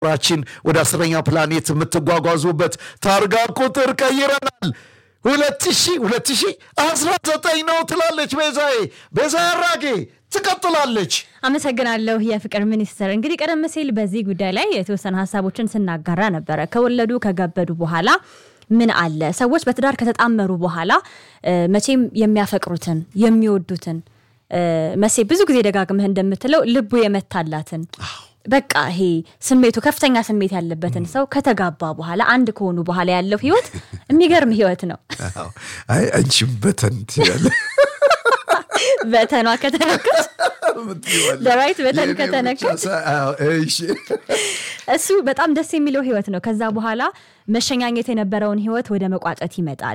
ራችን ወደ አስረኛ ፕላኔት የምትጓጓዙበት ታርጋ ቁጥር ቀይረናል። ሁለት ሺህ ሁለት ሺህ አስራ ዘጠኝ ነው ትላለች ቤዛዬ። ቤዛ አራጌ ትቀጥላለች። አመሰግናለሁ የፍቅር ሚኒስትር። እንግዲህ ቀደም ሲል በዚህ ጉዳይ ላይ የተወሰኑ ሀሳቦችን ስናጋራ ነበረ። ከወለዱ ከገበዱ በኋላ ምን አለ ሰዎች በትዳር ከተጣመሩ በኋላ መቼም የሚያፈቅሩትን የሚወዱትን መሴ ብዙ ጊዜ ደጋግመህ እንደምትለው ልቡ የመታላትን በቃ ይሄ ስሜቱ ከፍተኛ ስሜት ያለበትን ሰው ከተጋባ በኋላ አንድ ከሆኑ በኋላ ያለው ህይወት የሚገርም ህይወት ነው። አይ አንቺም በተን ትያለሽ። በተኗ ከተነከስ ለራይት በተን ከተነከስ እሱ በጣም ደስ የሚለው ህይወት ነው። ከዛ በኋላ መሸኛኘት የነበረውን ህይወት ወደ መቋጨት ይመጣል።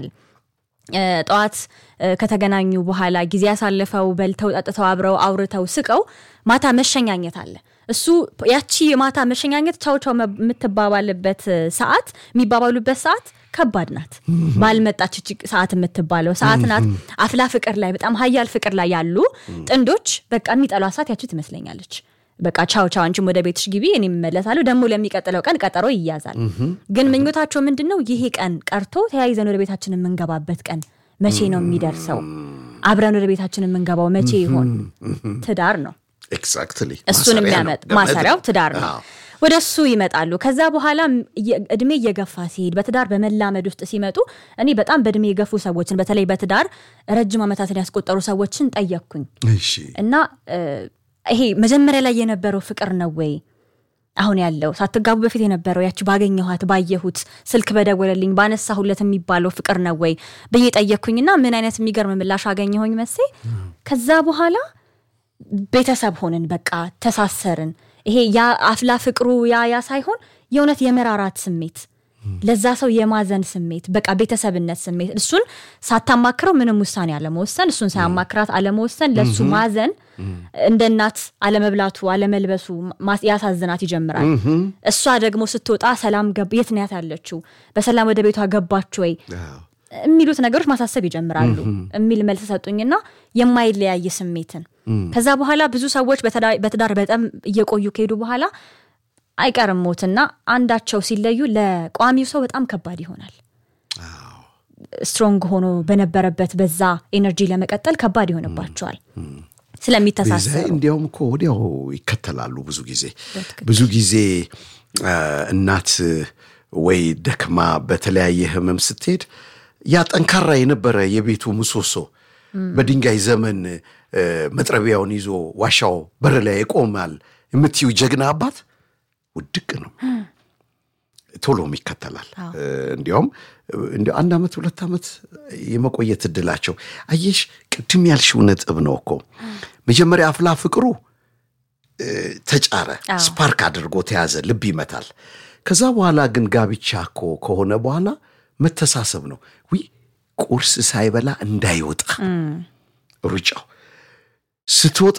ጠዋት ከተገናኙ በኋላ ጊዜ ያሳልፈው በልተው ጠጥተው አብረው አውርተው ስቀው ማታ መሸኛኘት አለ። እሱ ያቺ የማታ መሸኛኘት ቻው ቻው የምትባባልበት ሰዓት የሚባባሉበት ሰዓት ከባድ ናት። ባልመጣች ሰዓት የምትባለው ሰዓት ናት። አፍላ ፍቅር ላይ በጣም ሀያል ፍቅር ላይ ያሉ ጥንዶች በቃ የሚጠሏ ሰዓት ያቺ ትመስለኛለች። በቃ ቻው ቻው፣ አንቺም ወደ ቤትሽ ግቢ፣ እኔ እመለሳለሁ። ደግሞ ለሚቀጥለው ቀን ቀጠሮ ይያዛል። ግን ምኞታቸው ምንድን ነው? ይሄ ቀን ቀርቶ ተያይዘን ወደ ቤታችን የምንገባበት ቀን መቼ ነው የሚደርሰው? አብረን ወደ ቤታችን የምንገባው መቼ ይሆን? ትዳር ነው ኤግዛክትሊ እሱን የሚያመጥ ማሰሪያው ትዳር ነው። ወደ እሱ ይመጣሉ። ከዛ በኋላ እድሜ እየገፋ ሲሄድ በትዳር በመላመድ ውስጥ ሲመጡ እኔ በጣም በእድሜ የገፉ ሰዎችን በተለይ በትዳር ረጅም ዓመታትን ያስቆጠሩ ሰዎችን ጠየቅኩኝ እና ይሄ መጀመሪያ ላይ የነበረው ፍቅር ነው ወይ አሁን ያለው ሳትጋቡ በፊት የነበረው ያቺ ባገኘኋት ባየሁት ስልክ በደወለልኝ ባነሳሁለት የሚባለው ፍቅር ነው ወይ ብዬ ጠየቅኩኝና ምን አይነት የሚገርም ምላሽ አገኘሁኝ መሴ ከዛ በኋላ ቤተሰብ ሆንን፣ በቃ ተሳሰርን። ይሄ ያ አፍላ ፍቅሩ ያ ያ ሳይሆን የእውነት የመራራት ስሜት ለዛ ሰው የማዘን ስሜት በቃ ቤተሰብነት ስሜት እሱን ሳታማክረው ምንም ውሳኔ አለመወሰን፣ እሱን ሳያማክራት አለመወሰን፣ ለሱ ማዘን፣ እንደ እናት አለመብላቱ አለመልበሱ ያሳዝናት ይጀምራል። እሷ ደግሞ ስትወጣ ሰላም የት ናት ያለችው? በሰላም ወደ ቤቷ ገባች ወይ የሚሉት ነገሮች ማሳሰብ ይጀምራሉ የሚል መልስ ሰጡኝና የማይለያይ ስሜትን ከዛ በኋላ ብዙ ሰዎች በትዳር በጣም እየቆዩ ከሄዱ በኋላ አይቀርም ሞትና አንዳቸው ሲለዩ ለቋሚው ሰው በጣም ከባድ ይሆናል። ስትሮንግ ሆኖ በነበረበት በዛ ኤነርጂ ለመቀጠል ከባድ ይሆንባቸዋል ስለሚተሳሰሩ። እንዲያውም እኮ ወዲያው ይከተላሉ። ብዙ ጊዜ ብዙ ጊዜ እናት ወይ ደክማ በተለያየ ህመም ስትሄድ ያ ጠንካራ የነበረ የቤቱ ምሰሶ በድንጋይ ዘመን መጥረቢያውን ይዞ ዋሻው በር ላይ ይቆማል የምትዩ ጀግና አባት ውድቅ ነው፣ ቶሎም ይከተላል። እንዲያውም አንድ ዓመት ሁለት ዓመት የመቆየት እድላቸው አየሽ፣ ቅድም ያልሽው ነጥብ ነው እኮ መጀመሪያ አፍላ ፍቅሩ ተጫረ፣ ስፓርክ አድርጎ ተያዘ፣ ልብ ይመታል። ከዛ በኋላ ግን ጋብቻ እኮ ከሆነ በኋላ መተሳሰብ ነው። ዊ ቁርስ ሳይበላ እንዳይወጣ ሩጫው ስትወጣ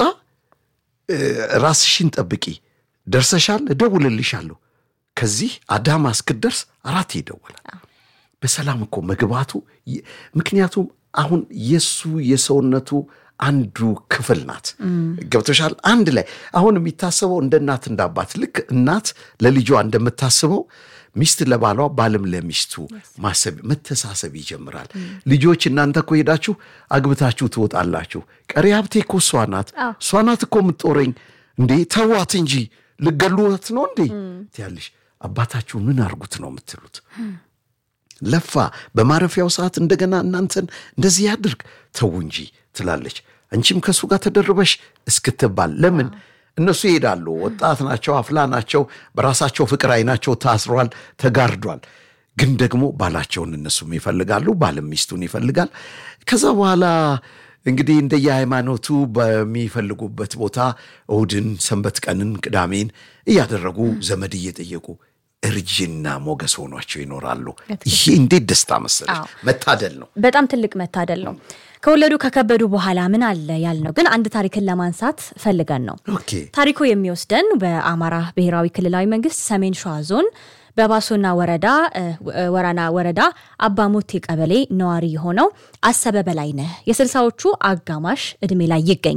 ራስሽን ጠብቂ፣ ደርሰሻል፣ እደውልልሻለሁ። ከዚህ አዳማ እስክትደርስ አራት ይደወላል። በሰላም እኮ መግባቱ ምክንያቱም አሁን የሱ የሰውነቱ አንዱ ክፍል ናት። ገብቶሻል? አንድ ላይ አሁን የሚታሰበው እንደ እናት እንደ አባት ልክ እናት ለልጇ እንደምታስበው ሚስት ለባሏ ባልም ለሚስቱ ማሰብ መተሳሰብ ይጀምራል። ልጆች እናንተ እኮ ሄዳችሁ አግብታችሁ ትወጣላችሁ። ቀሪ ሀብቴ እኮ እሷ ናት፣ እሷ ናት እኮ የምትጦረኝ እንዴ ተዋት እንጂ ልገሉት ነው እንዴ ትያለሽ። አባታችሁ ምን አርጉት ነው የምትሉት? ለፋ በማረፊያው ሰዓት እንደገና እናንተን እንደዚህ ያድርግ ተው እንጂ ትላለች። አንቺም ከእሱ ጋር ተደርበሽ እስክትባል ለምን እነሱ ይሄዳሉ። ወጣት ናቸው፣ አፍላ ናቸው። በራሳቸው ፍቅር አይናቸው ታስሯል፣ ተጋርዷል። ግን ደግሞ ባላቸውን እነሱም ይፈልጋሉ፣ ባልም ሚስቱን ይፈልጋል። ከዛ በኋላ እንግዲህ እንደየሃይማኖቱ በሚፈልጉበት ቦታ እሁድን፣ ሰንበት ቀንን፣ ቅዳሜን እያደረጉ ዘመድ እየጠየቁ እርጅና ሞገስ ሆኗቸው ይኖራሉ። ይሄ እንዴት ደስታ መሰለሽ! መታደል ነው፣ በጣም ትልቅ መታደል ነው። ከወለዱ ከከበዱ በኋላ ምን አለ ያልነው ግን አንድ ታሪክን ለማንሳት ፈልገን ነው። ታሪኩ የሚወስደን በአማራ ብሔራዊ ክልላዊ መንግስት ሰሜን ሸዋ ዞን በባሶና ወረዳ ወራና ወረዳ አባሞቴ ቀበሌ ነዋሪ የሆነው አሰበ በላይነህ የስልሳዎቹ አጋማሽ እድሜ ላይ ይገኛል።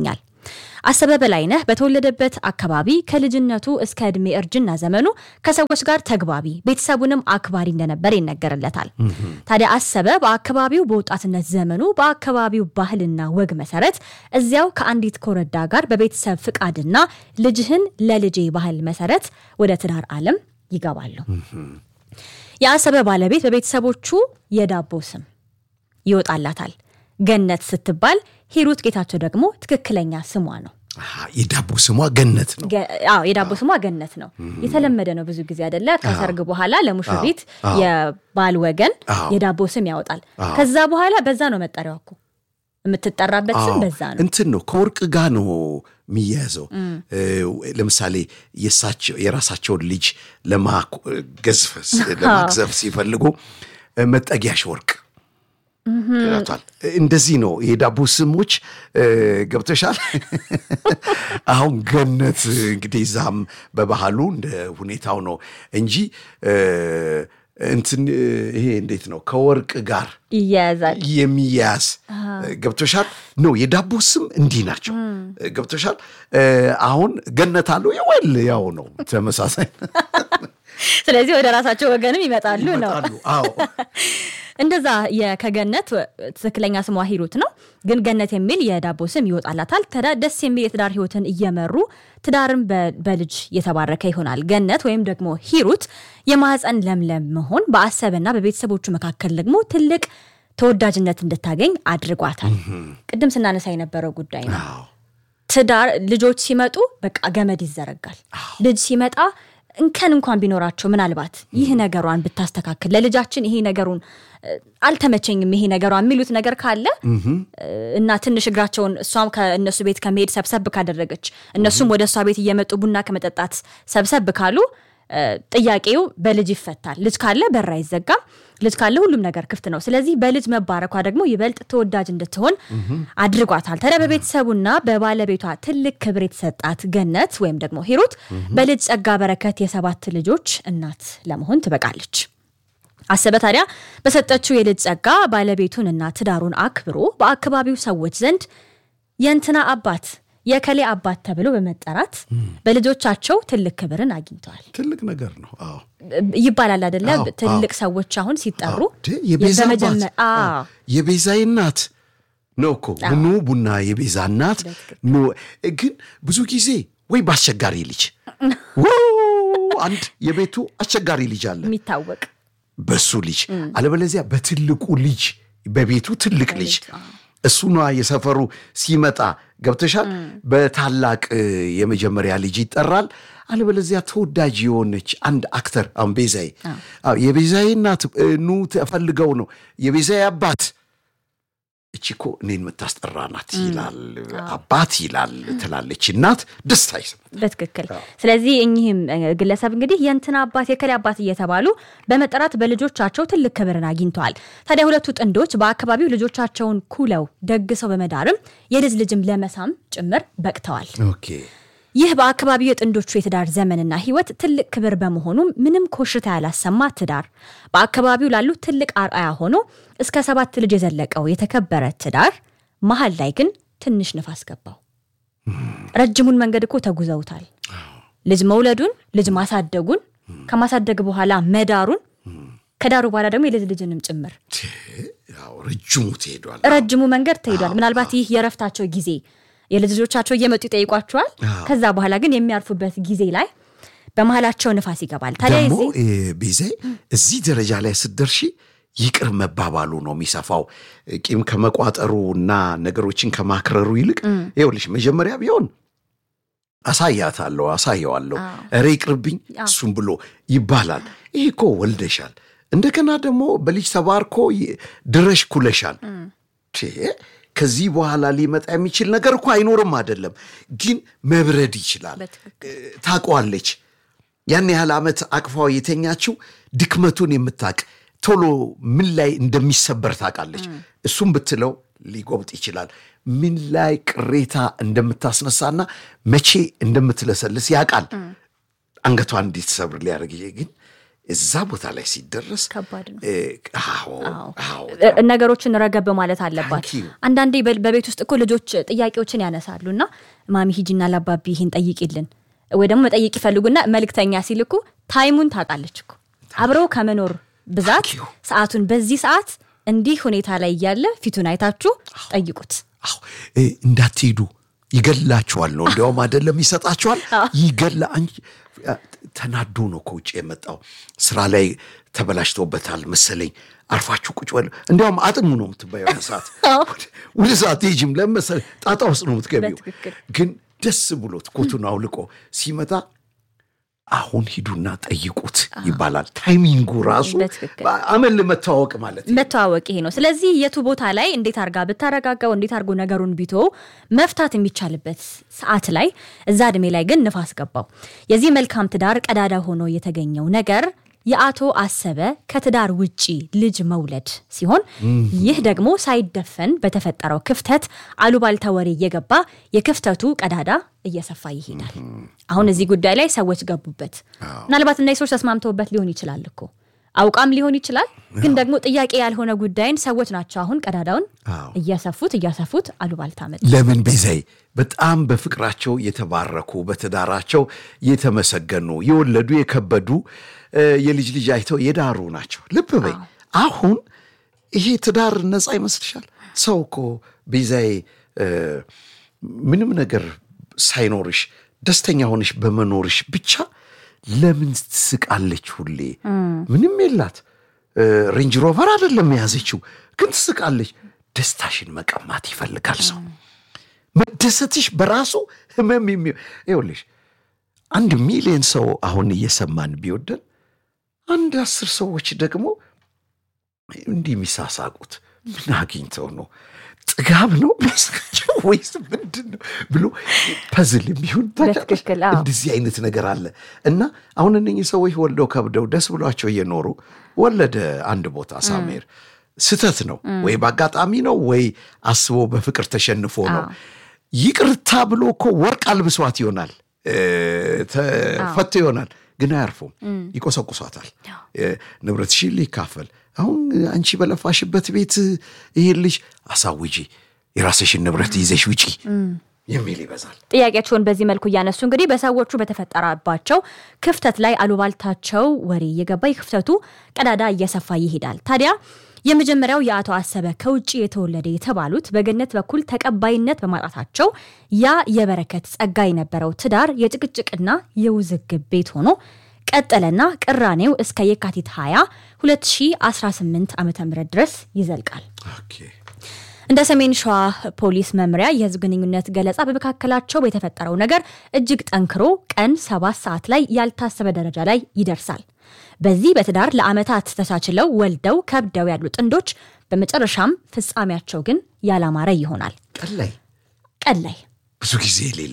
አሰበ በላይነህ በተወለደበት አካባቢ ከልጅነቱ እስከ ዕድሜ እርጅና ዘመኑ ከሰዎች ጋር ተግባቢ፣ ቤተሰቡንም አክባሪ እንደነበር ይነገርለታል። ታዲያ አሰበ በአካባቢው በወጣትነት ዘመኑ በአካባቢው ባህልና ወግ መሰረት እዚያው ከአንዲት ኮረዳ ጋር በቤተሰብ ፍቃድና ልጅህን ለልጄ ባህል መሰረት ወደ ትዳር ዓለም ይገባሉ። የአሰበ ባለቤት በቤተሰቦቹ የዳቦ ስም ይወጣላታል። ገነት ስትባል ሂሩት ጌታቸው ደግሞ ትክክለኛ ስሟ ነው። የዳቦ ስሟ ገነት ነው። አዎ የዳቦ ስሟ ገነት ነው። የተለመደ ነው ብዙ ጊዜ አይደለ? ከሰርግ በኋላ ለሙሽሪት የባል ወገን የዳቦ ስም ያወጣል። ከዛ በኋላ በዛ ነው መጠሪያው እኮ የምትጠራበት ስም በዛ ነው። እንትን ነው ከወርቅ ጋር ነው የሚያያዘው። ለምሳሌ የራሳቸውን ልጅ ለማግዘፍ ሲፈልጉ መጠጊያሽ ወርቅ ይላቷል። እንደዚህ ነው የዳቦ ስሞች ገብተሻል። አሁን ገነት እንግዲህ እዛም በባህሉ እንደ ሁኔታው ነው እንጂ እንትን ይሄ እንዴት ነው ከወርቅ ጋር ይያያዛል የሚያያዝ ገብቶሻል ነው። የዳቦ ስም እንዲህ ናቸው ገብቶሻል። አሁን ገነት አለው የወል ያው ነው ተመሳሳይ። ስለዚህ ወደ ራሳቸው ወገንም ይመጣሉ ነው። አዎ እንደዛ ከገነት ትክክለኛ ስሟ ሂሩት ነው፣ ግን ገነት የሚል የዳቦ ስም ይወጣላታል። ተዳ ደስ የሚል የትዳር ህይወትን እየመሩ ትዳርም በልጅ የተባረከ ይሆናል። ገነት ወይም ደግሞ ሂሩት የማህፀን ለምለም መሆን በአሰበና በቤተሰቦቹ መካከል ደግሞ ትልቅ ተወዳጅነት እንድታገኝ አድርጓታል። ቅድም ስናነሳ የነበረው ጉዳይ ነው። ትዳር ልጆች ሲመጡ በቃ ገመድ ይዘረጋል። ልጅ ሲመጣ እንከን እንኳን ቢኖራቸው ምናልባት ይህ ነገሯን ብታስተካክል ለልጃችን ይሄ ነገሩን አልተመቸኝም ይሄ ነገሯ የሚሉት ነገር ካለ እና ትንሽ እግራቸውን እሷም ከእነሱ ቤት ከመሄድ ሰብሰብ ካደረገች እነሱም ወደ እሷ ቤት እየመጡ ቡና ከመጠጣት ሰብሰብ ካሉ ጥያቄው በልጅ ይፈታል። ልጅ ካለ በር አይዘጋም። ልጅ ካለ ሁሉም ነገር ክፍት ነው። ስለዚህ በልጅ መባረኳ ደግሞ ይበልጥ ተወዳጅ እንድትሆን አድርጓታል። ታዲያ በቤተሰቡና በባለቤቷ ትልቅ ክብር የተሰጣት ገነት ወይም ደግሞ ሂሩት በልጅ ጸጋ በረከት የሰባት ልጆች እናት ለመሆን ትበቃለች። አሰበ ታዲያ በሰጠችው የልጅ ጸጋ ባለቤቱንና ትዳሩን አክብሮ በአካባቢው ሰዎች ዘንድ የእንትና አባት የከሌ አባት ተብሎ በመጠራት በልጆቻቸው ትልቅ ክብርን አግኝተዋል። ትልቅ ነገር ነው። አዎ ይባላል አደለ? ትልቅ ሰዎች አሁን ሲጠሩ የቤዛ አባት የቤዛዬ እናት ነው እኮ ኑ ቡና የቤዛ እናት ኑ። ግን ብዙ ጊዜ ወይ በአስቸጋሪ ልጅ አንድ የቤቱ አስቸጋሪ ልጅ አለ የሚታወቅ በሱ ልጅ አለበለዚያ በትልቁ ልጅ በቤቱ ትልቅ ልጅ እሱ ነዋ የሰፈሩ ሲመጣ ገብተሻል። በታላቅ የመጀመሪያ ልጅ ይጠራል። አለበለዚያ ተወዳጅ የሆነች አንድ አክተር አሁን ቤዛዬ የቤዛዬ እናት ኑ ተፈልገው ነው የቤዛዬ አባት እቺ እኮ እኔን የምታስጠራ ናት ይላል አባት ይላል ትላለች እናት ደስታ ይስማል። በትክክል ስለዚህ እኚህም ግለሰብ እንግዲህ የእንትና አባት የከሌ አባት እየተባሉ በመጠራት በልጆቻቸው ትልቅ ክብርን አግኝተዋል። ታዲያ ሁለቱ ጥንዶች በአካባቢው ልጆቻቸውን ኩለው ደግሰው በመዳርም የልጅ ልጅም ለመሳም ጭምር በቅተዋል። ኦኬ ይህ በአካባቢው የጥንዶቹ የትዳር ዘመንና ሕይወት ትልቅ ክብር በመሆኑም ምንም ኮሽታ ያላሰማ ትዳር በአካባቢው ላሉ ትልቅ አርአያ ሆኖ እስከ ሰባት ልጅ የዘለቀው የተከበረ ትዳር መሀል ላይ ግን ትንሽ ንፋስ ገባው። ረጅሙን መንገድ እኮ ተጉዘውታል። ልጅ መውለዱን፣ ልጅ ማሳደጉን፣ ከማሳደግ በኋላ መዳሩን፣ ከዳሩ በኋላ ደግሞ የልጅ ልጅንም ጭምር ረጅሙ ትሄዷል። ረጅሙ መንገድ ተሄዷል። ምናልባት ይህ የረፍታቸው ጊዜ የልጅ ልጆቻቸው እየመጡ ይጠይቋቸዋል። ከዛ በኋላ ግን የሚያርፉበት ጊዜ ላይ በመሀላቸው ንፋስ ይገባል። ታዲያ ደግሞ ቤዛ እዚህ ደረጃ ላይ ስትደርሺ ይቅር መባባሉ ነው የሚሰፋው። ቂም ከመቋጠሩ እና ነገሮችን ከማክረሩ ይልቅ ይኸውልሽ መጀመሪያ ቢሆን አሳያታለሁ፣ አሳየዋለሁ፣ ኧረ ይቅርብኝ እሱም ብሎ ይባላል። ይህ እኮ ወልደሻል። እንደገና ደግሞ በልጅ ተባርኮ ድረሽ ኩለሻል። ከዚህ በኋላ ሊመጣ የሚችል ነገር እኮ አይኖርም አይደለም፣ ግን መብረድ ይችላል። ታውቀዋለች። ያን ያህል ዓመት አቅፋው የተኛችው ድክመቱን የምታቅ ቶሎ ምን ላይ እንደሚሰበር ታውቃለች። እሱም ብትለው ሊጎብጥ ይችላል። ምን ላይ ቅሬታ እንደምታስነሳና መቼ እንደምትለሰልስ ያውቃል። አንገቷን እንዲትሰብር ሊያደርግ ግን እዛ ቦታ ላይ ሲደረስ ከባድ ነው። እ፣ አዎ አዎ እ- ነገሮችን ረገብ ማለት አለባት። Thank you. አንዳንዴ በ- በቤት ውስጥ እኮ ልጆች ጥያቄዎችን ያነሳሉ እና ማሚ ሂጂና ላባቢ ይህን ጠይቂልን ወይ ደግሞ መጠየቅ ይፈልጉና መልእክተኛ ሲልኩ ታይሙን ታውቃለች እኮ አብረው ከመኖር ብዛት Thank you. ሰዓቱን በዚህ ሰዓት እንዲህ ሁኔታ ላይ እያለ ፊቱን አይታችሁ ጠይቁት። አዎ እ፣ እንዳትሄዱ ይገላችኋል ነው እንዲያውም አይደለም ይሰጣችኋል ይገላ አንቺ አ፣ ተናዶ ነው ከውጭ የመጣው ስራ ላይ ተበላሽቶበታል መሰለኝ አርፋችሁ ቁጭ በሉ እንዲያውም አጥኑ ነው የምትባየው የሆነ ሰዓት ወደ- ወደ ሰዓት ሄጅም ለመሰለኝ ጣጣ ውስጥ ነው የምትገቢው በትክክል። ግን ደስ ብሎት ኮቱን አውልቆ ሲመጣ አሁን ሂዱና ጠይቁት ይባላል ታይሚንጉ ራሱ በትክክል። አመል መተዋወቅ ማለት ነው። መተዋወቅ ይሄ ነው። ስለዚህ የቱ ቦታ ላይ እንዴት አርጋ ብታረጋጋው እንዴት አርጎ ነገሩን ቢቶ መፍታት የሚቻልበት ሰዓት ላይ እዛ እድሜ ላይ ግን ንፋስ ገባው። የዚህ መልካም ትዳር ቀዳዳ ሆኖ የተገኘው ነገር የአቶ አሰበ ከትዳር ውጪ ልጅ መውለድ ሲሆን ይህ ደግሞ ሳይደፈን በተፈጠረው ክፍተት አሉባልታ ወሬ እየገባ የክፍተቱ ቀዳዳ እየሰፋ ይሄዳል። አሁን እዚህ ጉዳይ ላይ ሰዎች ገቡበት። ምናልባት እነዚህ ሰዎች ተስማምተውበት ሊሆን ይችላል እኮ አውቃም ሊሆን ይችላል። ግን ደግሞ ጥያቄ ያልሆነ ጉዳይን ሰዎች ናቸው አሁን ቀዳዳውን አዎ። እያሰፉት እያሰፉት አሉባልታ መጣ። ለምን ቤዛይ በጣም በፍቅራቸው የተባረኩ በትዳራቸው የተመሰገኑ የወለዱ የከበዱ እ፣ የልጅ ልጅ አይተው የዳሩ ናቸው። ልብ በይ አሁን ይሄ ትዳር ነፃ ይመስልሻል? ሰው እኮ ቤዛይ እ፣ ምንም ነገር ሳይኖርሽ ደስተኛ ሆነሽ በመኖርሽ ብቻ ለምን ትስቃለች? ሁሌ ምንም የላት እ፣ ሬንጅ ሮቨር አይደለም የያዘችው፣ ግን ትስቃለች። ደስታሽን መቀማት ይፈልጋል ሰው። መደሰትሽ በራሱ ህመም የሚ ይኸውልሽ አንድ ሚሊዮን ሰው አሁን እየሰማን ቢወደን አንድ አስር ሰዎች ደግሞ እንዲህ የሚሳሳቁት ምን አግኝተው ነው? ጥጋብ ነው የሚያስቃቸው ወይስ ምንድን ነው ብሎ ፐዝል የሚሆን ታውቂያለሽ? በትክክል አዎ። እንደዚህ አይነት ነገር አለ እና አሁን እነኚህ ሰዎች ወልደው ከብደው ደስ ብሏቸው እየኖሩ ወለደ አንድ ቦታ ሳሜር ስተት ነው ወይ በአጋጣሚ ነው ወይ አስቦ በፍቅር ተሸንፎ ነው ይቅርታ ብሎ እኮ ወርቅ አልብሷት ይሆናል እ፣ ተፈቶ ይሆናል ግን አያርፉም ይቆሰቁሷታል እ፣ ንብረትሽን ሊካፈል አሁን አንቺ በለፋሽበት ቤት ይሄን ልጅ አሳውጂ የራስሽን ንብረት ይዘሽ ውጪ የሚል ይበዛል ጥያቄያቸውን በዚህ መልኩ እያነሱ እንግዲህ በሰዎቹ በተፈጠረባቸው ክፍተት ላይ አሉባልታቸው ወሬ እየገባ የክፍተቱ ቀዳዳ እየሰፋ ይሄዳል። ታዲያ የመጀመሪያው የአቶ አሰበ ከውጭ የተወለደ የተባሉት በገነት በኩል ተቀባይነት በማጣታቸው ያ የበረከት ጸጋ የነበረው ትዳር የጭቅጭቅና የውዝግብ ቤት ሆኖ ቀጠለና ቅራኔው እስከ የካቲት 20 2018 ዓ ም ድረስ ይዘልቃል። ኦኬ እንደ ሰሜን ሸዋ ፖሊስ መምሪያ የህዝብ ግንኙነት ገለጻ በመካከላቸው የተፈጠረው ነገር እጅግ ጠንክሮ ቀን ሰባት ሰዓት ላይ ያልታሰበ ደረጃ ላይ ይደርሳል። በዚህ በትዳር ለዓመታት ተቻችለው ወልደው ከብደው ያሉ ጥንዶች በመጨረሻም ፍጻሜያቸው ግን ያላማረ ይሆናል። ቀን ላይ ቀን ላይ ብዙ ጊዜ የሌለ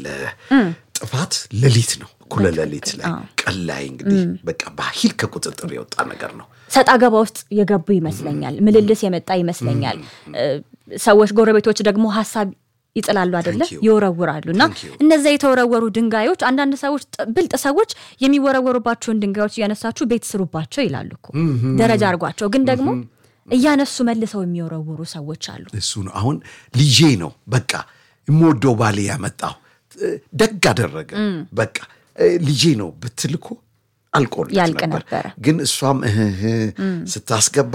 ጥፋት ሌሊት ነው እኩለ ሌሊት ላይ ቀን ላይ እንግዲህ በቃ በኃይል ከቁጥጥር የወጣ ነገር ነው ሰጣ ገባ ውስጥ የገቡ ይመስለኛል። ምልልስ የመጣ ይመስለኛል። እ፣ ሰዎች ጎረቤቶች ደግሞ ሀሳብ ይጥላሉ አይደለ? Thank you. ይወረውራሉ እና Thank you. እነዚያ የተወረወሩ ድንጋዮች አንዳንድ ሰዎች ጥ- ብልጥ ሰዎች የሚወረወሩባቸውን ድንጋዮች እያነሳችሁ ቤት ስሩባቸው ይላሉ እኮ ደረጃ አድርጓቸው። ግን ደግሞ እያነሱ መልሰው የሚወረውሩ ሰዎች አሉ። እሱ ነው አሁን ልጄ ነው በቃ የምወደው ባሌ ያመጣው እ፣ ደግ አደረገ በቃ እ፣ ልጄ ነው ብትልኮ አልቆለት ያልቅ ነበር ነበረ። ግን እሷም እህህ ስታስገባ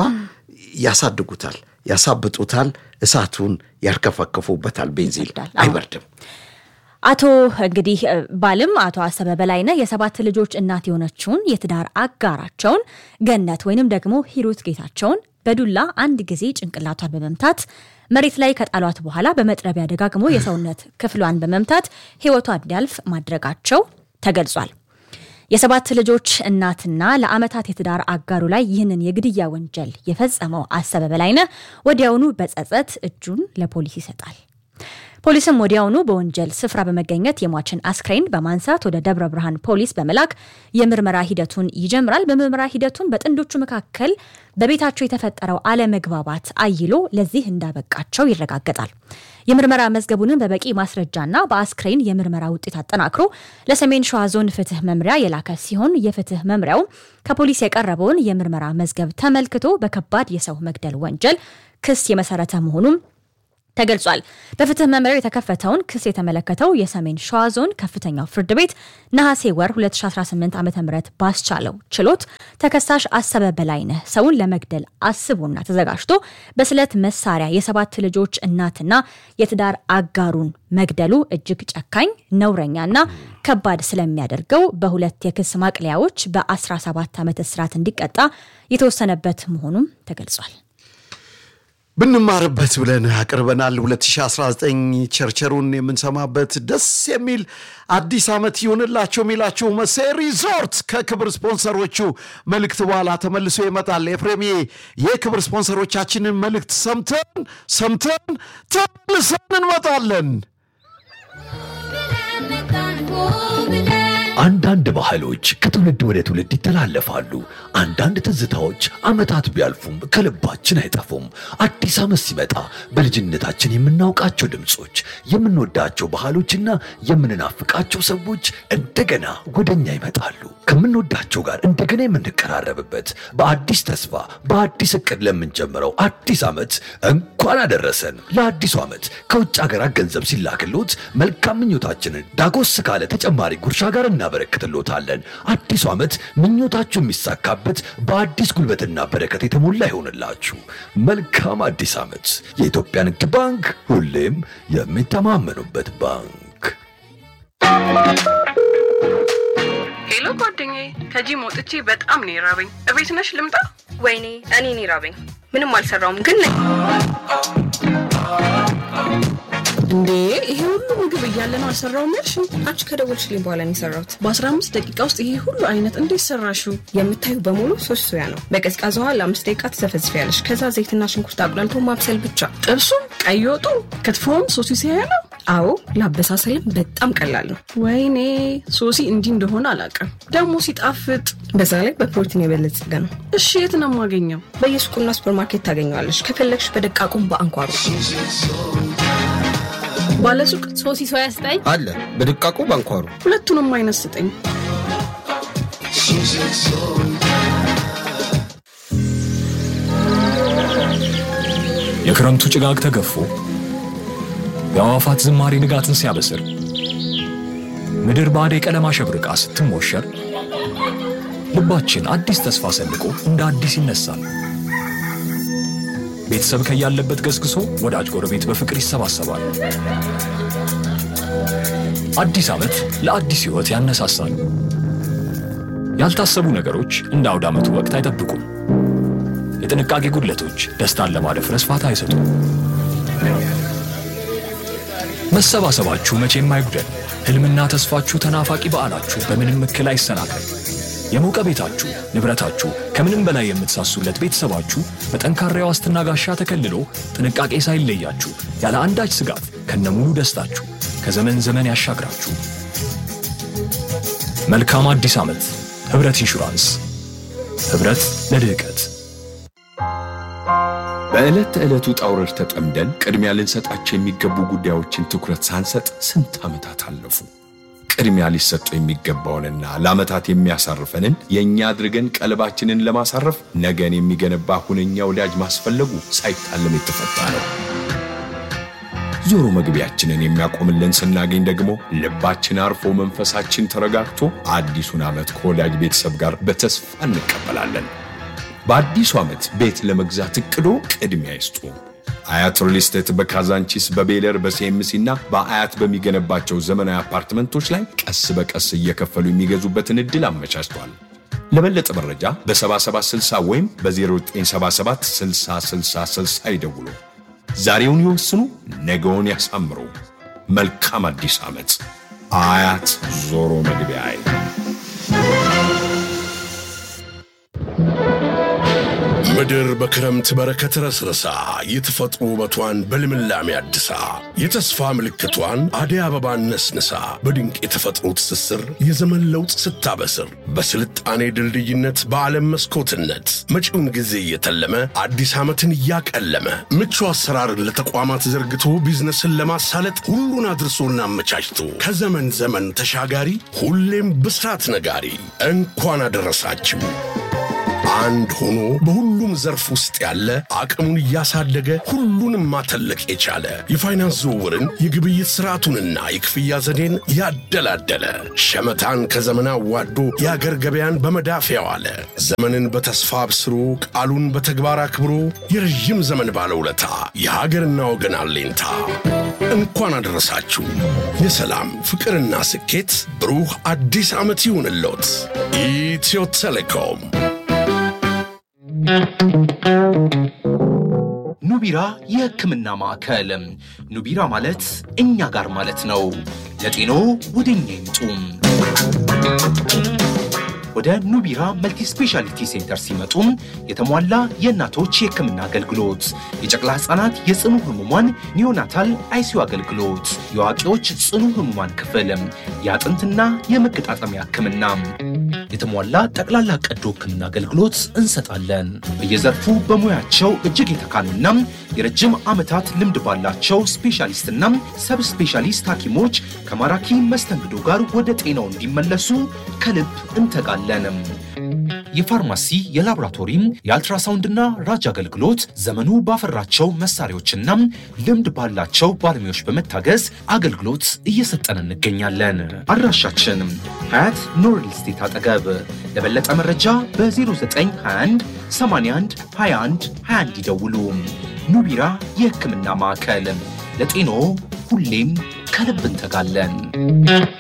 ያሳድጉታል ያሳብጡታል እሳቱን ያርከፈክፉበታል ቤንዚል ይበርዳል። አዎ። አይበርድም አቶ እንግዲህ እ፣ ባልም አቶ አሰበ በላይነህ የሰባት ልጆች እናት የሆነችውን የትዳር አጋራቸውን ገነት ወይንም ደግሞ ሂሩት ጌታቸውን በዱላ አንድ ጊዜ ጭንቅላቷን በመምታት መሬት ላይ ከጣሏት በኋላ በመጥረቢያ ደጋግሞ የሰውነት ክፍሏን በመምታት ሕይወቷ እንዲያልፍ ማድረጋቸው ተገልጿል። የሰባት ልጆች እናትና ለዓመታት የትዳር አጋሩ ላይ ይህንን የግድያ ወንጀል የፈጸመው አሰበ በላይነህ ወዲያውኑ በጸጸት እጁን ለፖሊስ ይሰጣል። ፖሊስም ወዲያውኑ በወንጀል ስፍራ በመገኘት የሟችን አስክሬን በማንሳት ወደ ደብረ ብርሃን ፖሊስ በመላክ የምርመራ ሂደቱን ይጀምራል። በምርመራ ሂደቱን በጥንዶቹ መካከል በቤታቸው የተፈጠረው አለመግባባት አይሎ ለዚህ እንዳበቃቸው ይረጋገጣል። የምርመራ መዝገቡንም በበቂ ማስረጃና በአስክሬን የምርመራ ውጤት አጠናክሮ ለሰሜን ሸዋ ዞን ፍትህ መምሪያ የላከ ሲሆን የፍትህ መምሪያው ከፖሊስ የቀረበውን የምርመራ መዝገብ ተመልክቶ በከባድ የሰው መግደል ወንጀል ክስ የመሰረተ መሆኑም ተገልጿል። በፍትህ መምሪያው የተከፈተውን ክስ የተመለከተው የሰሜን ሸዋ ዞን ከፍተኛው ፍርድ ቤት ነሐሴ ወር 2018 ዓ ም ባስቻለው ችሎት ተከሳሽ አሰበ በላይነህ ሰውን ለመግደል አስቦና ተዘጋጅቶ በስለት መሳሪያ የሰባት ልጆች እናትና የትዳር አጋሩን መግደሉ እጅግ ጨካኝ ነውረኛና ከባድ ስለሚያደርገው በሁለት የክስ ማቅለያዎች በ17 ዓመት እስራት እንዲቀጣ የተወሰነበት መሆኑም ተገልጿል። ብንማርበት ብለን አቅርበናል። 2019 ቸርቸሩን የምንሰማበት ደስ የሚል አዲስ ዓመት ይሁንላቸው የሚላችሁ መሴ ሪዞርት ከክብር ስፖንሰሮቹ መልእክት በኋላ ተመልሶ ይመጣል። ኤፍሬም የክብር ስፖንሰሮቻችንን መልእክት ሰምተን ሰምተን ተመልሰን እንመጣለን። አንዳንድ ባህሎች ከትውልድ ወደ ትውልድ ይተላለፋሉ። አንዳንድ ትዝታዎች ዓመታት ቢያልፉም ከልባችን አይጠፉም። አዲስ ዓመት ሲመጣ በልጅነታችን የምናውቃቸው ድምፆች፣ የምንወዳቸው ባህሎችና የምንናፍቃቸው ሰዎች እንደገና ወደኛ ይመጣሉ። ከምንወዳቸው ጋር እንደገና የምንቀራረብበት በአዲስ ተስፋ በአዲስ እቅድ ለምንጀምረው አዲስ ዓመት እንኳን አደረሰን። ለአዲሱ ዓመት ከውጭ ሀገራት ገንዘብ ሲላክሎት መልካም ምኞታችንን ዳጎስ ካለ ተጨማሪ ጉርሻ ጋር እናበረክትሎታለን። አዲሱ ዓመት ምኞታችሁ የሚሳካበት በአዲስ ጉልበትና በረከት የተሞላ ይሆንላችሁ። መልካም አዲስ ዓመት። የኢትዮጵያ ንግድ ባንክ ሁሌም የሚተማመኑበት ባንክ። ሄሎ ጓደኛዬ፣ ከጂም ወጥቼ በጣም ነው የራበኝ። እቤት ነሽ ልምጣ? ወይኔ እኔ ነው የራበኝ። ምንም አልሰራውም ግን ነኝ። እንዴ ይሄ ሁሉ ምግብ እያለ ነው አልሰራውም ያልሽ? አንቺ ከደወልሽልኝ በኋላ ነው የሰራሁት። በ15 ደቂቃ ውስጥ ይሄ ሁሉ አይነት እንዴት ሰራሽው? የምታዩ በሙሉ ሶስት ሶያ ነው። በቀዝቃዛ ውሃ ለአምስት ደቂቃ ትዘፈዝፊያለሽ። ከዛ ዘይትና ሽንኩርት አቁላልቶ ማብሰል ብቻ። ጥብሱም፣ ቀይ ወጡ፣ ክትፎም ሶሲ ሲያያ ነው። አዎ ለአበሳሰልም በጣም ቀላል ነው። ወይኔ ሶሲ እንዲህ እንደሆነ አላውቅም። ደግሞ ሲጣፍጥ። በዛ ላይ በፕሮቲን የበለጸገ ነው። እሺ የት ነው የማገኘው? በየሱቁና ሱፐርማርኬት ታገኘዋለሽ። ከፈለግሽ በደቃቁም በአንኳሩ ባለሱቅ ሶሲ ሶያ ስጠኝ አለ በድቃቁ ባንኳሩ ሁለቱንም አይነት ስጠኝ። የክረምቱ ጭጋግ ተገፎ የአዕዋፋት ዝማሬ ንጋትን ሲያበስር ምድር በአደይ ቀለም አሸብርቃ ስትሞሸር ልባችን አዲስ ተስፋ ሰንቆ እንደ አዲስ ይነሳል። ቤተሰብ ከያለበት ገስግሶ ወዳጅ ጎረቤት በፍቅር ይሰባሰባል። አዲስ ዓመት ለአዲስ ሕይወት ያነሳሳል። ያልታሰቡ ነገሮች እንደ አውደ ዓመቱ ወቅት አይጠብቁም። የጥንቃቄ ጉድለቶች ደስታን ለማደፍረስ ፋታ አይሰጡም። መሰባሰባችሁ መቼም አይጉደል። ሕልምና ተስፋችሁ፣ ተናፋቂ በዓላችሁ በምንም እክል አይሰናከል። የሞቀ ቤታችሁ፣ ንብረታችሁ፣ ከምንም በላይ የምትሳሱለት ቤተሰባችሁ በጠንካራ የዋስትና ጋሻ ተከልሎ ጥንቃቄ ሳይለያችሁ ያለ አንዳች ስጋት ከነሙሉ ደስታችሁ ከዘመን ዘመን ያሻግራችሁ። መልካም አዲስ ዓመት። ኅብረት ኢንሹራንስ። ኅብረት ለልህቀት በዕለት ተዕለት ውጣ ውረድ ተጠምደን ቅድሚያ ልንሰጣቸው የሚገቡ ጉዳዮችን ትኩረት ሳንሰጥ ስንት ዓመታት አለፉ። ቅድሚያ ሊሰጡ የሚገባውንና ለዓመታት የሚያሳርፈንን የእኛ አድርገን ቀልባችንን ለማሳረፍ ነገን የሚገነባ ሁነኛ ወዳጅ ማስፈለጉ ሳይታለም የተፈታ ነው። ዞሮ መግቢያችንን የሚያቆምልን ስናገኝ ደግሞ ልባችን አርፎ መንፈሳችን ተረጋግቶ አዲሱን ዓመት ከወዳጅ ቤተሰብ ጋር በተስፋ እንቀበላለን። በአዲሱ ዓመት ቤት ለመግዛት እቅዶ ቅድሚያ ይስጡ። አያት ሪል ስቴት በካዛንቺስ በቤለር በሲኤምሲ እና በአያት በሚገነባቸው ዘመናዊ አፓርትመንቶች ላይ ቀስ በቀስ እየከፈሉ የሚገዙበትን ዕድል አመቻችቷል። ለበለጠ መረጃ በ7760 ወይም በ0977 6060 ይደውሉ። ዛሬውን ይወስኑ፣ ነገውን ያሳምሩ። መልካም አዲስ ዓመት። አያት ዞሮ መግቢያ ምድር በክረምት በረከት ረስርሳ የተፈጥሮ ውበቷን በልምላሜ አድሳ የተስፋ ምልክቷን አደይ አበባን ነስንሳ በድንቅ የተፈጥሮ ትስስር የዘመን ለውጥ ስታበስር በስልጣኔ ድልድይነት በዓለም መስኮትነት መጪውን ጊዜ እየተለመ አዲስ ዓመትን እያቀለመ ምቹ አሰራርን ለተቋማት ዘርግቶ ቢዝነስን ለማሳለጥ ሁሉን አድርሶና አመቻችቶ ከዘመን ዘመን ተሻጋሪ ሁሌም ብስራት ነጋሪ እንኳን አደረሳችሁ። አንድ ሆኖ በሁሉም ዘርፍ ውስጥ ያለ አቅሙን እያሳደገ ሁሉንም ማተለቅ የቻለ የፋይናንስ ዝውውርን የግብይት ስርዓቱንና የክፍያ ዘዴን ያደላደለ ሸመታን ከዘመን አዋዶ የአገር ገበያን በመዳፍ ያዋለ ዘመንን በተስፋ አብስሮ ቃሉን በተግባር አክብሮ የረዥም ዘመን ባለውለታ የሀገርና ወገን አለኝታ እንኳን አደረሳችሁ። የሰላም ፍቅርና ስኬት ብሩህ አዲስ ዓመት ይሁንልዎት። ኢትዮ ቴሌኮም ኑቢራ የሕክምና ማዕከል። ኑቢራ ማለት እኛ ጋር ማለት ነው። ለጤኖ ወደ እኛ ይምጡ። ወደ ኑቢራ መልቲ ስፔሻሊቲ ሴንተር ሲመጡ የተሟላ የእናቶች የሕክምና አገልግሎት፣ የጨቅላ ሕፃናት የጽኑ ህሙማን ኒዮናታል አይሲዩ አገልግሎት፣ የአዋቂዎች ጽኑ ህሙማን ክፍል፣ የአጥንትና የመገጣጠሚያ ሕክምና፣ የተሟላ ጠቅላላ ቀዶ ሕክምና አገልግሎት እንሰጣለን። በየዘርፉ በሙያቸው እጅግ የተካኑና የረጅም ዓመታት ልምድ ባላቸው ስፔሻሊስትና ሰብ ስፔሻሊስት ሐኪሞች ከማራኪ መስተንግዶ ጋር ወደ ጤናው እንዲመለሱ ከልብ እንተጋለን። የፋርማሲ የላቦራቶሪም የአልትራሳውንድና ራጅ አገልግሎት ዘመኑ ባፈራቸው መሳሪያዎችና ልምድ ባላቸው ባለሙያዎች በመታገዝ አገልግሎት እየሰጠን እንገኛለን። አድራሻችን ሀያት ኖርል ስቴት አጠገብ። ለበለጠ መረጃ በ0921 81 21 21 ይደውሉ። ኑቢራ የሕክምና ማዕከል ለጤኖ ሁሌም ከልብ እንተጋለን።